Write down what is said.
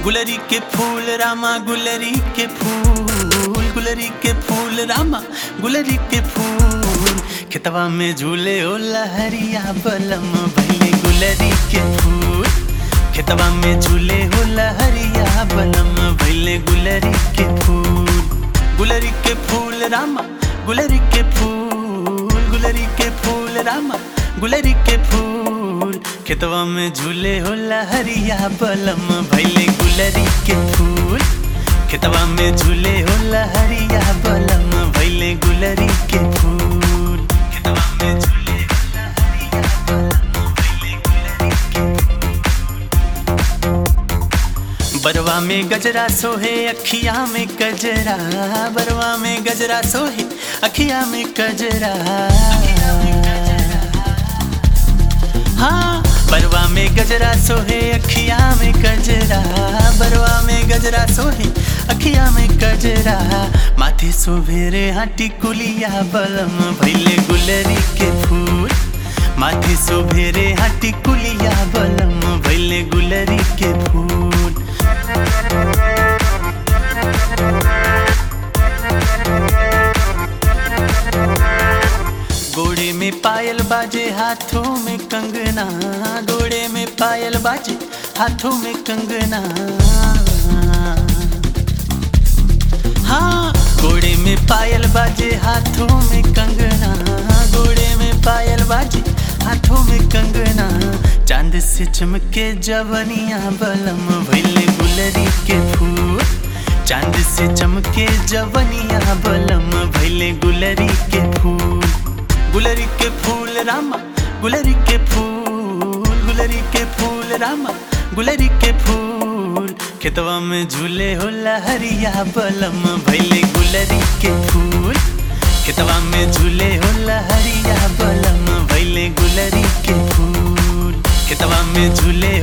गुलरी के फूल रामा गुलरी के फूल गुलरी के फूल रामा गुलरी के फूल खेतवा में झूले ओ लहरिया बलम भैले गुलरी के फूल खेतवा में झूले हो लहरिया बलम भैले गुलरी के फूल गुलरी के फूल रामा गुलरी के फूल गुलरी के फूल रामा गुलरी के फूल खेतवा में झूले हो लहरिया बलम भैले गुलरी के फूल खेतवा में झूले हो लहरिया बलम भैले गुलरी के फूल खेतवा में झूले हो लहरिया बलम भैले गुलरी के बरवा में गजरा सोहे अखिया में गजरा बरवा में गजरा सोहे अखिया में गजरा हाँ बरवा में गजरा सोहे अखिया में गजरा बरवा में गजरा सोहे अखिया में गजरा माथे सुभेरे हाटी कुलिया बलम भैले गुलरी के फूल माथे सुभेरे हाटी कुलिया बलम भैले गुलरी के फूल गोड़े में पायल बाजे हाथों में कंगना गोड़े में पायल बाजे हाथों में कंगना हाँ गोड़े में पायल बाजे हाथों में कंगना गोड़े में पायल बाजे हाथों में कंगना चांद से चमके जवनिया बलम भैले गुलरी के फूल चांद से चमके जवनिया बलम भैले गुलरी के फूल गुलरी के फूल रामा गुलरी के फूल गुलरी के फूल रामा गुलरी के फूल खेतवा में झूले हो लहरिया बलम भैले गुलरी के फूल खेतवा में झूले हो लहरिया बलम भैले गुलरी के फूल खेतवा में झूले